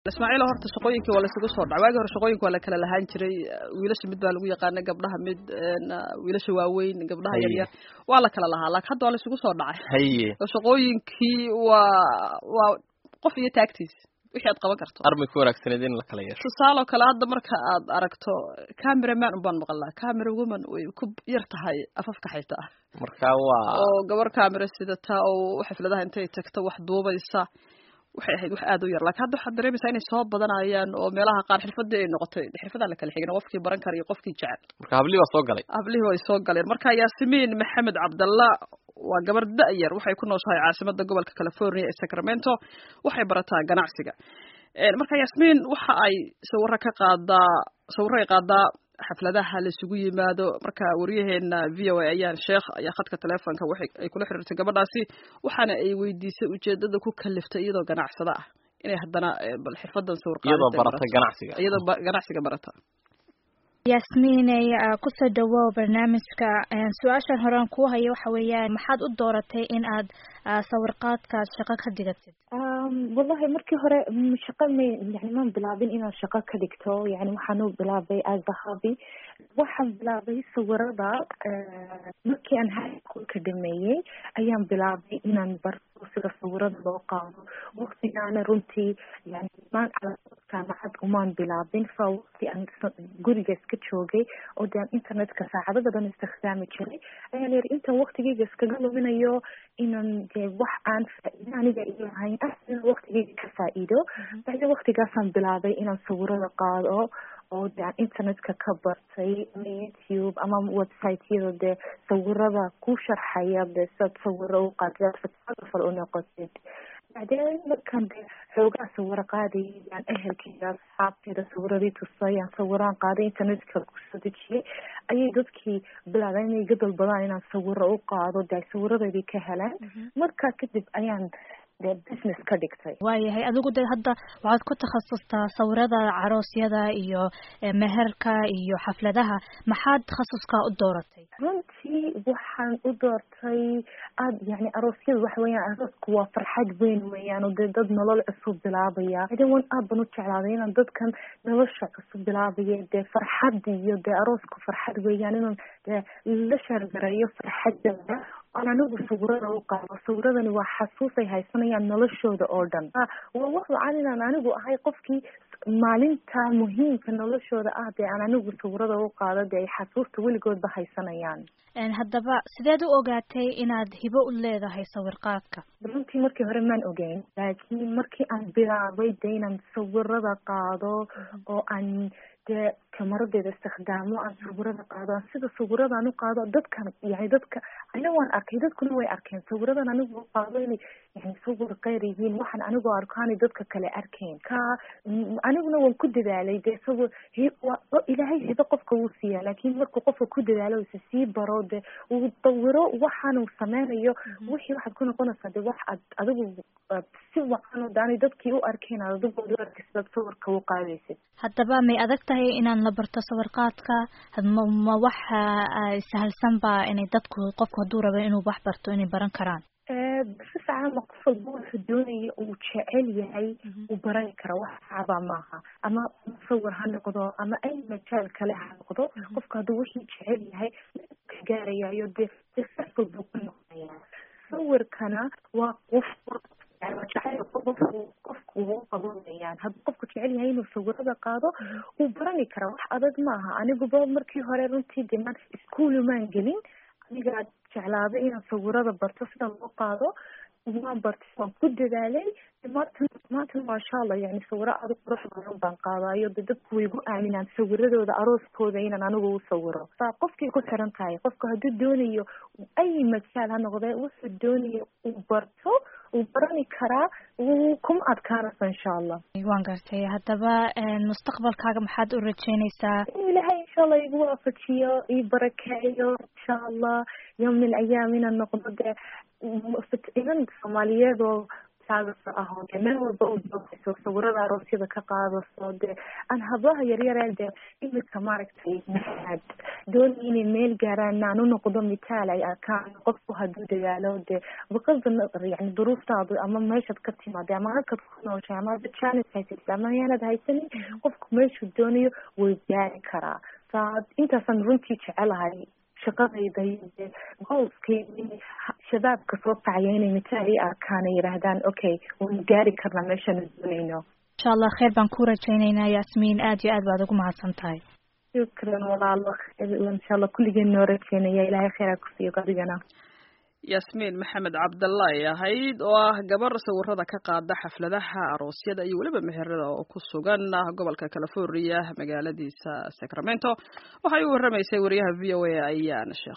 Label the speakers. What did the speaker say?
Speaker 1: ismaaciil horta shaqooyinkii waa laysugu soo dhacay waagii hore shaqooyinka waa la kala lahaan jiray wiilasha mid baa lagu yaqaana gabdhaha mid wiilasha waaweyn gabdhaha yaryar waa la kala lahaa laakiin hadda waa laysugu soo dhacay
Speaker 2: haye
Speaker 1: oo shaqooyinkii waa waa qof iyo taagtiis wixii aad qaban karto
Speaker 2: armay ku wanaagsaneed in la kala yeesho
Speaker 1: tusaaloo kale hadda marka aad aragto camera man un baan maqalnaa camera woman way ku yar tahay afafka xayta ah
Speaker 2: marka waa
Speaker 1: oo gabar camera sidata oo xafladaha intay tagto wax duubaysa waxay ahayd wax aad u yar laakiin hadda waxaad dareemaysaa inay soo badanayaan oo meelaha qaar xirfadii ay noqotay xirfadaa la kala xigin qofkii baran kara iyo qofkii jecel
Speaker 2: marka hablii baa soo galay
Speaker 1: hablihii way soo galeen marka yaasimiin maxamed cabdalla waa gabar da-yar waxay ku nooshahay caasimada gobolka california ee sacramento waxay barataa ganacsiga marka yaasmiin waxa ay sawiro ka qaadaa sawiro ay qaadaa xafladaha laisugu yimaado marka wariyaheena v o a ayaan sheekh ayaa khadka teleefonka waxay ay kula xiriirtay gabadhaasi waxaana ay weydiisay ujeedada ku kaliftay iyadoo ganacsada ah inay haddana bal xirfadan sawir
Speaker 2: iyadoo barata ganacsiga
Speaker 1: iyadoo ganacsiga barata
Speaker 3: yaasmiiney kusoo dhawow barnaamijka su-aashan horean kuu hayo waxa weeyaan maxaad u dooratay in aad sawirqaadkaad shaqo ka dhigatid
Speaker 4: wallahi markii hore shaqo may yani maan bilaabin inaan shaqo ka dhigto yani waxaan u bilaabay as a hobby waxaan bilaabay sawirada markii aan high schoolka dhameeyey ayaan bilaabay inaan barto sida sawirada loo qaado waktigaana runtii yani maan jaamacad umaan bilaabin fa waqti aan guriga iska joogay oo de aan internetka saacado badan istikhdaami jiray ayaan yiri intaan waktigeyga iskaga luminayo inaan de wax aan faa-ido aniga iyo ahayn ah inaan waktigeyga ka faa-iido bacdi waktigaasaan bilaabay inaan sawirada qaado oo de aan internetka ka bartay ama youtube ama websiteyada dee sawirada ku sharxaya de sad sawiro u qaadid photographer u noqotid bacdeen markaan de xoogaa sawiro qaadayay yaan ehelkeyga asxaabteeda sawiradii tusay aan sawiraan qaaday internetka kusoo dejiyay ayay dadkii bilaabeen inay iga dalbadaan inaan sawiro u qaado de ay sawiradeedii ka helaan markaa kadib ayaan de business ka dhigtay
Speaker 3: waayahay adigu de hadda waxaad ku takhasustaa sawirada caroosyada iyo meherka iyo xafladaha maxaad takhasuskaa u dooratay
Speaker 4: runtii waxaan u doortay aad yani aroosyada waxa weeyaan aroosku waa farxad weyn weeyaan oo dee dad nolol cusub bilaabaya iden wan aad ban u jeclaaday inaan dadkan nolosha cusub bilaabaya dee farxad iyo dee aroosku farxad weeyaan inaan dee la shaargareeyo farxadooda aan anigu sawirada u qaado sawiradani waa xasuus ay haysanayaan noloshooda oo dhan waa wax wacan inaan anigu ahay qofkii maalinta muhiimka noloshooda ah dee aan anigu sawirada u qaado dee ay xasuusta weligoodba haysanayaan
Speaker 3: haddaba sideed u ogaatay inaad hibo u leedahay sawirqaadka
Speaker 4: runtii markii hore maan ogeyn laakiin markii aan bilaabay dee inaan sawirada qaado oo aan dee kamaradeeda istikhdaamo aan sawirada qaado aan sida sawiradaan u qaado dadkan yani dadka ana waan arkay dadkuna way arkeen sawiradan anigu u qaado inay yani sawir keyr yihiin waxaan anigoo arko aanay dadka kale arkeen ka aniguna waan ku dadaalay dee sawir ilaahay hibo qofka wuu siiyaa laakiin markuu qofka ku dadaalo isa sii baro de uu dawiro waxaanu sameynayo wixii waxaad ku noqonaysaa de wax ad adigu si wacan oo daanay dadkii u arkeen aad adigu u arkaysid aad sawirka u qaadaysid
Speaker 3: haddaba may adag tahay inaan la barto sawirqaadka ma ma waxa sahalsan ba inay dadku qofku hadduu rabo inuu wax barto inay baran karaan
Speaker 4: si fiican ma qof walba wuxuu doonaya uu jecel yahay uu barani kara wax sacaba maaha ama musawir ha noqdo ama ay majaal kale ha noqdo qofka hadduu wixii jecel yahay ka gaarayayo dee successful buu ku noqonaya sawirkana waa qof qofku uu qabanayaan hadduu qofku jecel yahay inuu sawirada qaado uu barani kara wax adag maaha aniguba markii hore runtii de man ischool maan gelin anigaa jeclaaday inaan sawirada barto sida loo qaado waan bartay waan ku dadaalay maanta maanta maasha allah yani sawiro aada qurux badan baan qaadayo de dadku way gu aaminaan sawiradooda arooskooda inaan anigu u sawiro saa qofkay ku xiran tahay qofku hadduu doonayo ay majaal ha noqdee wuxuu doonayo uu barto uu barani karaa wuu kuma adkaanaysa insha allah
Speaker 3: waan gartay haddaba mustaqbalkaaga maxaad u rajeynaysaa
Speaker 4: in ilahay insha allah igu waafajiyo ii barakeeyo insha allah yawm min ayaam inaan noqdo dee inan soomaaliyeed oo asxaabtaada ah oo dee meel walba u doogayso sawirada aroosyada ka qaadaso dee aan hablaha yaryare dee imika maaragtay maxaad dooni inay meel gaaraan aan u noqdo mitaal ay arkaan qofku hadduu dadaalo dee baqada yani duruuftaadu ama meeshaad ka timaada ama halkaad ku nooshay ama janis haysatid ama yaanad haysanin qofku meeshuu doonayo way gaari karaa saa intaasaan runtii jecelahay shaqadayda iyo dee goolskayda shabaabka soo kacaya inay mitaal ii arkaan ay yidhaahdaan okay waynu gaari karnaa meeshaanu doonayno
Speaker 3: insha allah kheyr baan ku rajaynaynaa yaasmiin aad iyo aad baad ugu mahadsan tahay
Speaker 4: shukran walaalo insha allah kulligeen noo rajaynaya ilaahay kheyraa kusiiyo adigana
Speaker 1: yaasmiin maxamed cabdalla ay ahayd oo ah gabar sawirada ka qaada xafladaha aroosyada iyo weliba meherada oo ku sugan gobolka california magaaladiisa sacramento waxay u waramaysay wariyaha v o a ayaan sheekh